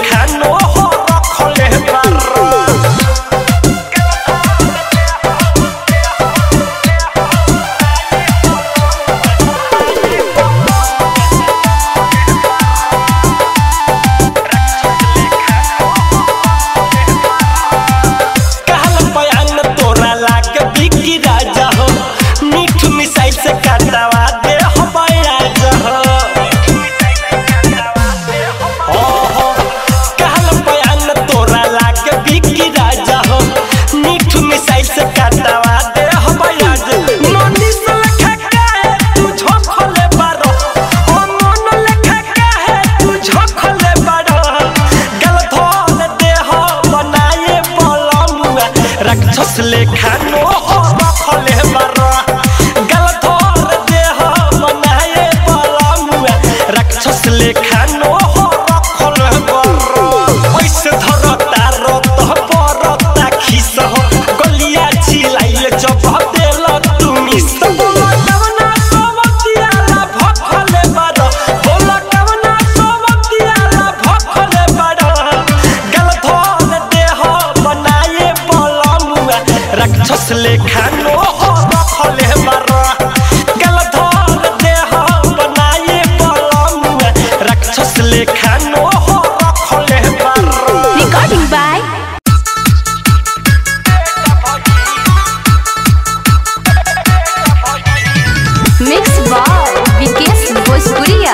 लेखानो हो रखले बारा कहल बयान तोरा लागे बिकी राजा हो मीठ मिसाइल से काटवा दे हो बयाज हो हो, हो। कहल बयान तोरा लागे बिकी राजा हो मीठ मिसाइल से काटवा दे हो बयाज नोनी से लेखा काहे तू झोंकले बारो ओ नोनो लेखा काहे तू झोंकले बारो गल धोल दे हो बनाए बलमुआ राक्षस लेखा नो हो रखले बारो गल धोल दे हो बनाए बलमुआ राक्षस लेखा नो हो रखले बारो ओइसे धरता रत परता खिस हो गलिया छिलाइले जब देल तुमी सब कवना सोवतियाला भखले बारो बोल कवना सोवतियाला भखले बारो गल धोल देह बनाए बलमुआ राक्षस लेखा नो हो रखले बारो गल धोल देह बनाए बलमुआ राक्षस लेखा नो हो रखले बारो Recording by Mix by Vikesh Bhojpuria.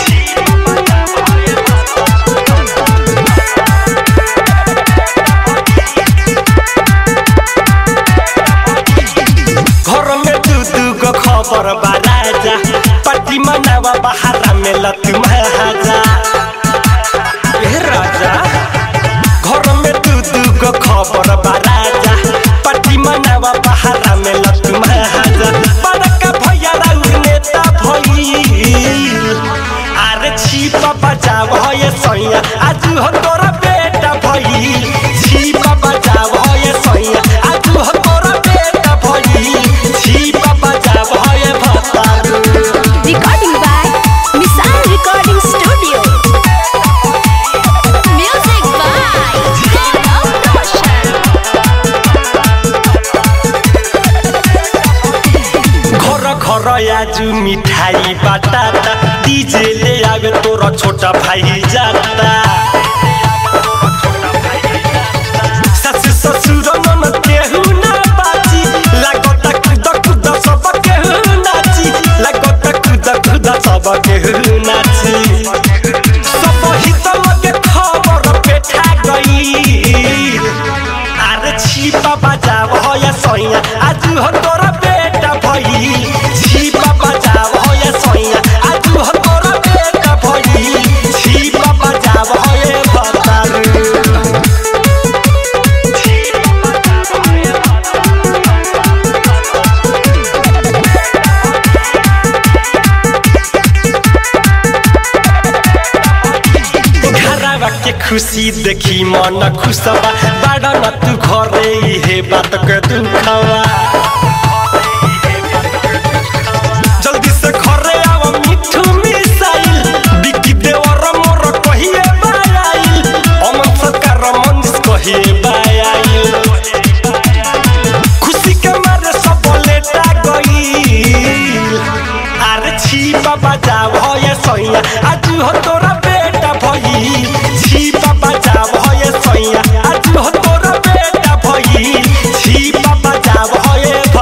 घर में दू दू गो खबर बा राजा पट्टी मनावा बहारा में लत महाजा ए राजा घर में दू दू गो खबर बा राजा पट्टी मनावा बहारा में लत महाजा बड़का भैया राउर नेता भइल अरे छिपा बजाव ये सैया आज हो तोरा बेटा भइल छिपा बजाव ये सैया आज हो तोरा बेटा भइल छिपा बजाव ये भतारू Recording by Misal Recording Studio. Music by Gaurav Roshan. घर घर आजु मिठाई बाटाता डीजे ले आवे तोरा छोटा भाई जाता सासु ससुर नन केहू ना बाची लागता कुद कुद सब केहू नाची लागता कुद कुद सब केहू नाची सब हित लगे खबर पेठा गई अरे छिपा बजाव हो या सैया आज हो तोरा बेटा भई छिपा बजाव हो या सैया आज हो तोरा बेटा भई छिपा बजाव हो ये बतारू घरवा के खुशी देखी मन खुशबा बाड़ा न तू घरे इहे बात के दुखवा जल्दी से घरे आव मिठू मिसाइल बिकी देवर मोर कहिए बायाइल अमन सरकार मंदिर कहिए बायाइल खुशी के मारे सब लेटा गईल अरे छिपा बजाव हो ये सैया आज हो तोरा बेटा भई छिपा बजाव हो ये सैया आज हो तोरा बेटा भई छिपा बजाव हो ये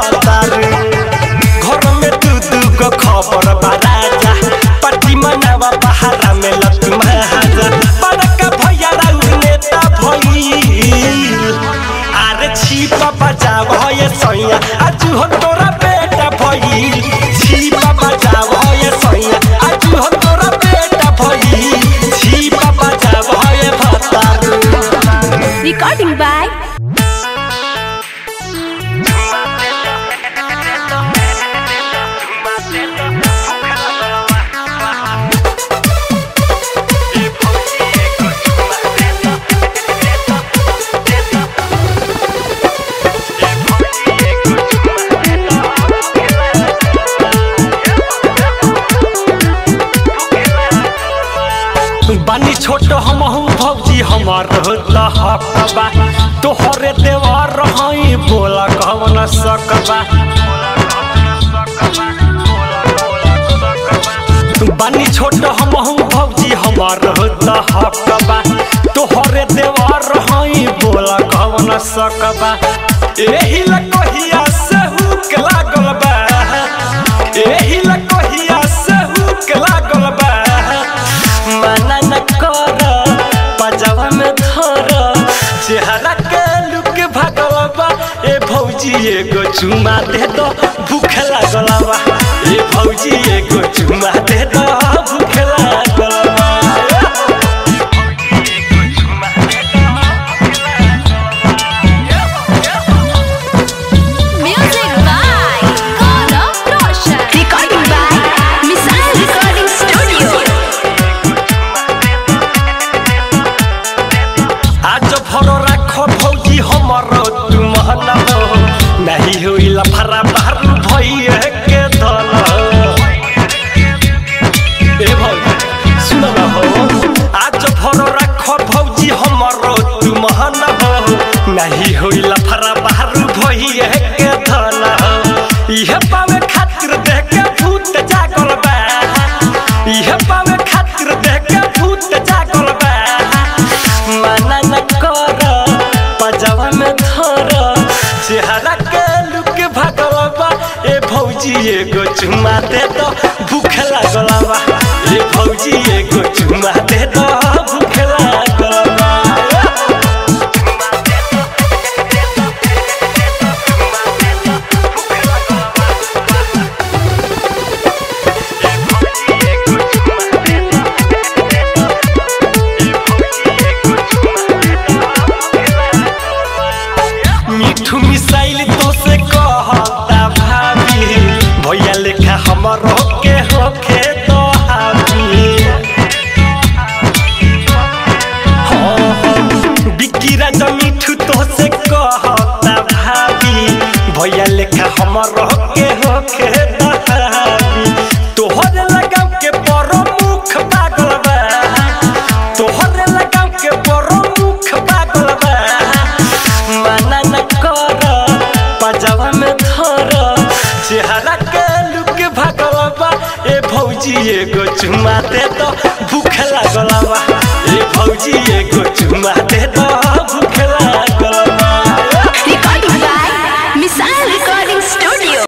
हमार हकबा तोहरे देवर हई बोला कवन सकबा बानी छोट हमहू भौजी हमार हकबा तोहरे देवर हई बोला कवन सकबा एही लकोहिया से हुक लागल बा एही लकोहिया से हुक लागल बा मना न कर पजावा में धर चेहरा के लुक भागल बा ए भौजी एगो चुमा दे दो भूख लागल बा ए भौजी एगो चुमा दे दो भूख लागल बा Music by Gaurav Roshan. Recording by Missile Recording Studio. आज भर राख भौजी हमर तू महना हो नहीं होइला फरा बाहर भइए के दल ए भौजी सुन न हो आज भर राख भौजी हमर तू महना हो नहीं होइला फरा बाहर भइए के दल इहे पावे खातिर देख के भूत जागल बा इहे पावे खातिर देख के भूत जागल बा मना न कर पजावा में धर चेहरा के लुक भागल बा ए भौजी एगो चुमा दे दो भूख लागल बा ए भौजी एगो चुमा दे दो भूख लागल बा मिठू मिसाइल तो से कहता भाभी भैया लेखा हमर के होखे तो हावी हाँ, हाँ, बिक्की राजा मिठू तो से कहता भाभी भैया लेखा हमर के होखे तो हावी तोहरे लगाव के बड़ मुख पागल बा तोहरे लगाव के बड़ मुख पागल बा मना न कर पजावा में धर चेहरा के लुक भागल बा ए भौजी एगो चुमा दे दो भूख लागल बा ए भौजी एगो चुमा दे दो